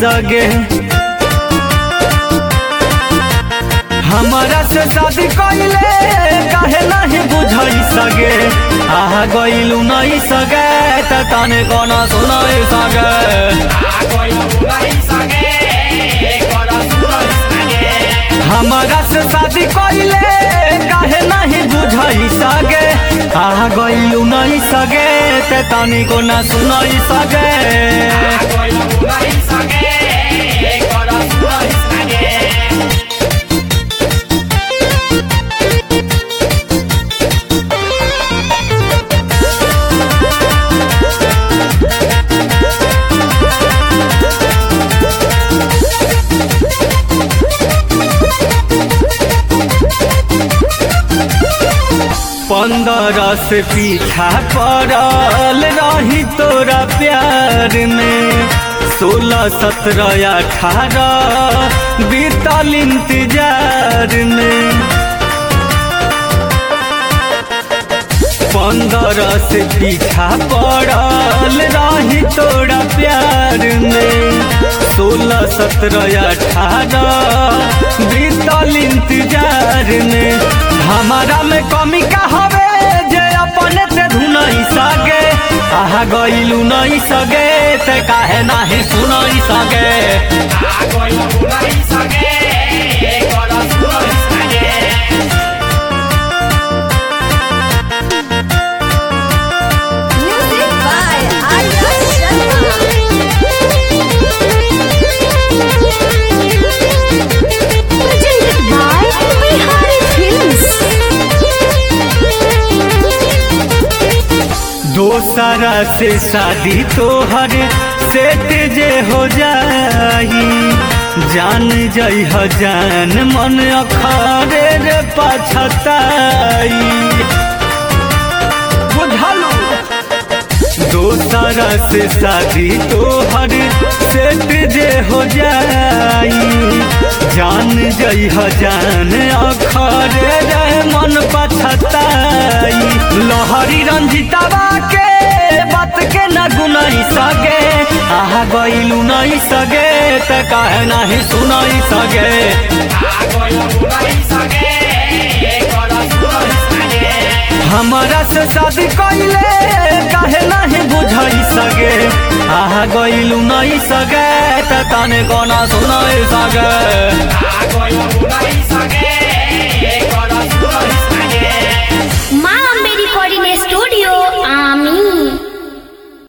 सगे हमारा से शादी कइले काहे नहीं बुझई सगे आहा गइलू नहीं सगे त तने कोना सुनई सगे हमारा से शादी कइले काहे नहीं बुझई सगे आहा गइलू नहीं सगे त तनी कोना सुनई सगे पंद्रह से पीछा पड़ल रही तोरा प्यार में सोलह सत्रह अठारह बीतल इंतजार में पंद्रह से पीछा पड़ल रही तोरा प्यार में सोलह सत्रह अठारह बीतल इंतजार में हमारा में कमी का हवे जे अपने से धुनई सगे आहा गइलू नहीं सगे ते काहे नाही सुनई सगे Music by Arya Sharma. Presented by Bihari Films. दोसरा से शादी तोहर सेट जे हो जाई जान जई ह जान मन अखरे रे पछताई बुझलू दोसरा से शादी तोहर सेट जे हो जाई जान जई ह जान अखरे रे मन पछताई लहरी रंजितावा के बात के न गुनाई सगे आहा गइलू नहीं सगे त काहे नाही सुनाई सगे हमारा से शादी कइले काहे नहीं बुझई सगे आहा गइलू नहीं सगे त तने कोना सुनाई सगे Agora eu vou dar isso aqui.